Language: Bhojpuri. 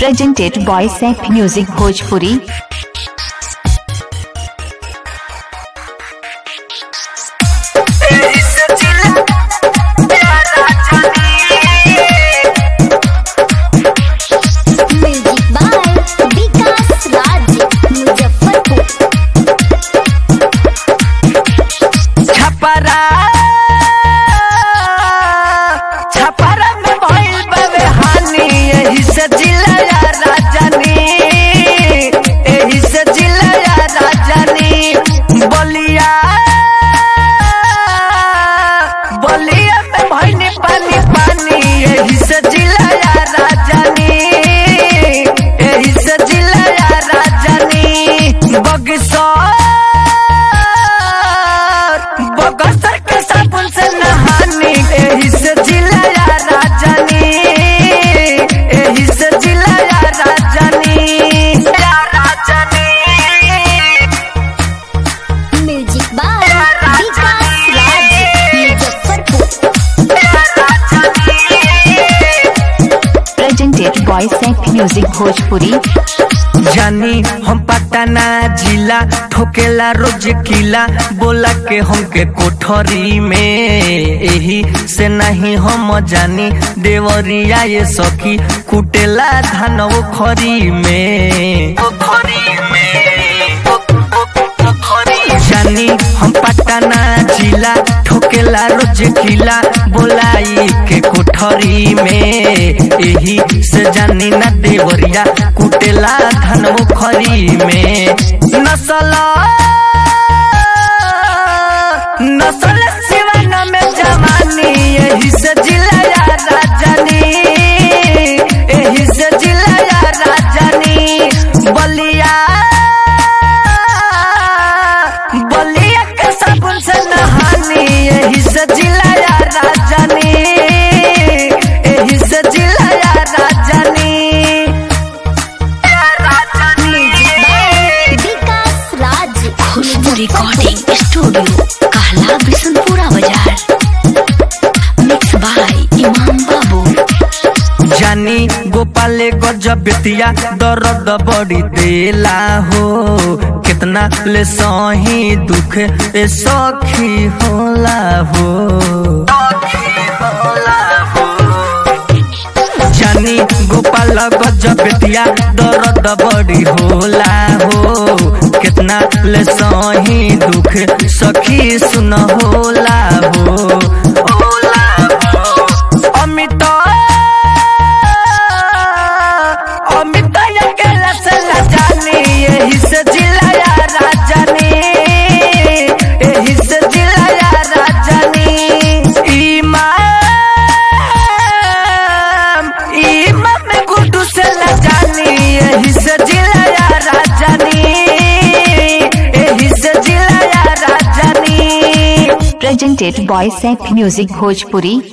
presented by Sap Music Bhojpuri. Music by Vikas Raj Muzaffarpur Chhapra Chhapra में भइल बावे हानि एही से जिलाया राजनी एही से जिलाया राजनी बलिया बलिया में भइल पानी पानी एही से जिलाया राजनी एही से जिलाया राजनी बगसर बगसर के साबुन से नहानी एही से जिलाया राजनी एही से जिलाया राजनी या राजनी music by Vikas Raj Muzaffarpur Presented by Sap Music Bhojpuri. जानी हम पटना जिला ठोकेला रोज किला बोला के हमके कोठरी में एही से नहीं हम जानी देवरिया ये सखी कुटेला धान खरी में जानी हम पटना जिला ठोकेला रोज किला बोलाई के कोठरी में एही से जानी ना देवरिया कुटेला धन खरी में नसल नसल सिवन में जवानी एही से जिलाया राजनी एही से जिलाया राजनी बलिया बलिया के साबुन से नहानी एही से जिलाया राजनी एही से जिलाया राजनी music by Vikas Raj Khushboo recording studio कहला बिशनपुरा बाजार मिक्स बाय इमाम बाबू जानी गोपाले गजब बेतिया दर्द बड़ी देला हो कितना ले सही दुख ए सखी होला हो जानी गोपाल गजब बेतिया दर्द बड़ी होला हो कितना ले सही दुख सखी सुन होला हो होला हो अमित अमित अकेला से न जानी यही से जिलाया राजनी यही से जिलाया राजनी इमाम इमाम गुड्डू से न जानी यही से जिलाया राजनी यही से जिलाया राजनी Presented by Sap Music Bhojpuri.